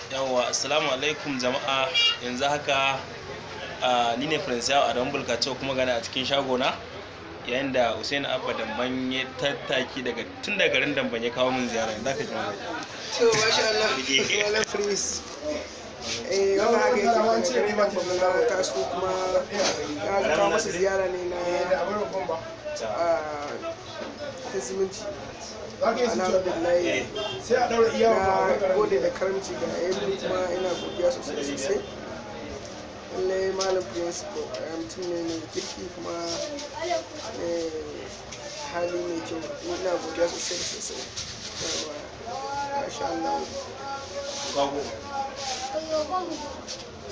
yawwa assalamu alaikum jama'a yanzu haka a ni ne prince yawo adamu bulkacewa kuma gana a cikin shagona yayin da usaini abba damban ya tattaki daga tun daga garin damban ya kawo min ziyara yanzu aka ji mamaki to masha Allah wala prince eh wannan haka yake daga garin nan babban zamu taso kuma ya kawo masa ziyara ne na a ta zumunci alhamdulillah sai a daura iya na gode da karamci ga yayin kuma ina godiya sosai sosai lallai malam prince ko mutum ne mai kirki kuma mai hali mai kyau ina godiya sosai sosai yawa masha Allah kago